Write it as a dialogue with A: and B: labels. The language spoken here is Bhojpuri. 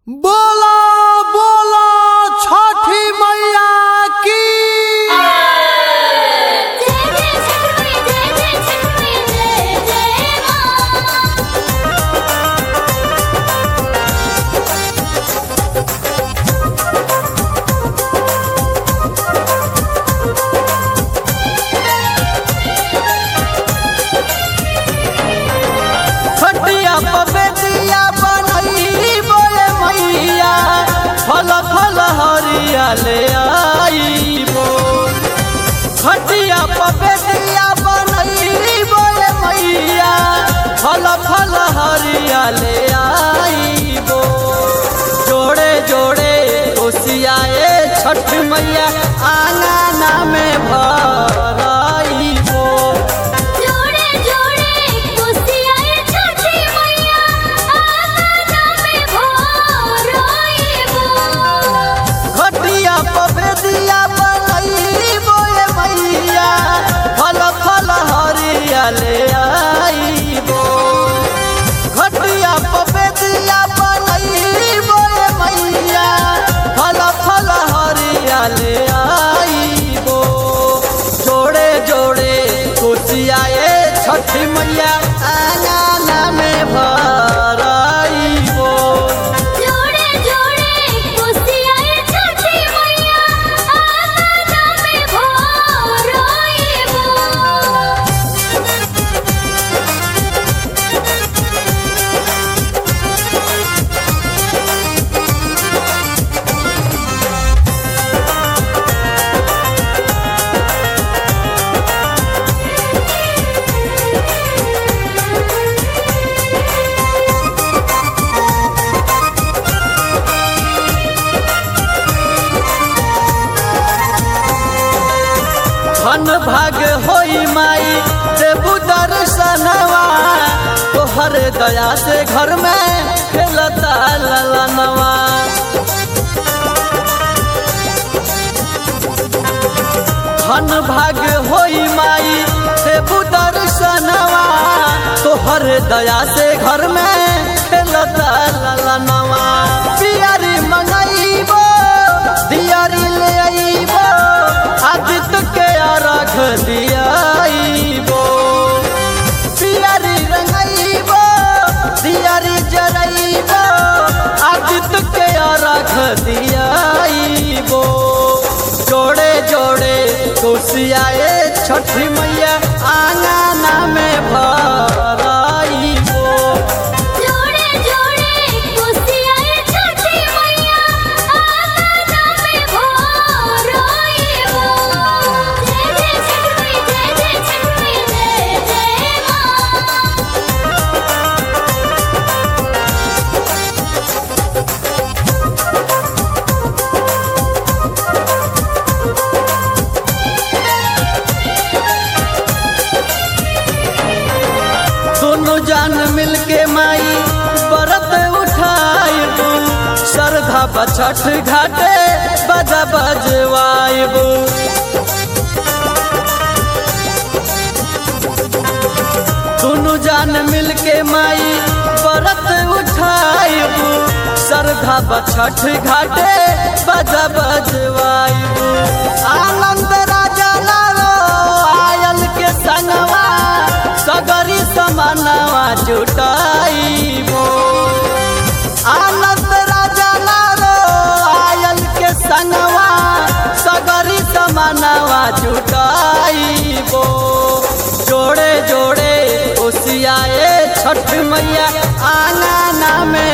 A: बोला बोला छठी मैया की
B: जय जय छठी जय जय छठी जय जय मां
A: खटिया पबेतिया बनई बोले मैया फल फल हरिया ले आईबो खटिया पबेतिया बनई बोले मैया फल फल हरिया ले आईबो जोड़े जोड़े ओसियाए छठ मैया आंगना में भराईबो
B: जोड़े जोड़े कुसियाए छठी मैया आंगना में भोराइबो
A: खटिया पबेदिया बनई बोए मैया फल फल हरिया ले आईबो खटिया पबेदिया बनई बोए मैया फल फल हरिया ले आईबो जोड़े जोड़े कोसियाए छठी मैया आंगना में भराईबो
B: जोड़े जोड़े कुसियाए छठी मैया आंगना में भोराइबो
A: धन भाग होई माई देबू दर्शनवा तोहर दया से घर में खेलता ललनवा धन भाग होई माई देबू दर्शनवा तोहर दया से घर में खेलता ललनवा पियरी मंगईबो दियारी ले आईबो आदित्य के अर्घ दियाईबो पियरी रंगईबो दियारी जरईबो आदित्य के अर्घ दियाईबो जोड़े जोड़े कोसियाए छठी मैया आंगना में भराईबो
B: जोड़े जोड़े कुसियाए छठी मैया आंगना में भोराइबो जय जय छठी जय जय छठी जय जय मां
A: दोनों जान मिलके माई बरत उठाइबू श्रद्धा बछठ घाटे बजा बजवाइबू दोनों जान मिलके माई बरत उठाइबू श्रद्धा बछठ घाटे बजा बजवाइबू आनंद राजा लालो आयल के संगवा सगरी समानवा जुटाइबो आनंद राजा लालो आयल के संगवा सगरी समानवा जुटाइबो जोड़े जोड़े ओसियाए छठ मैया आंगना में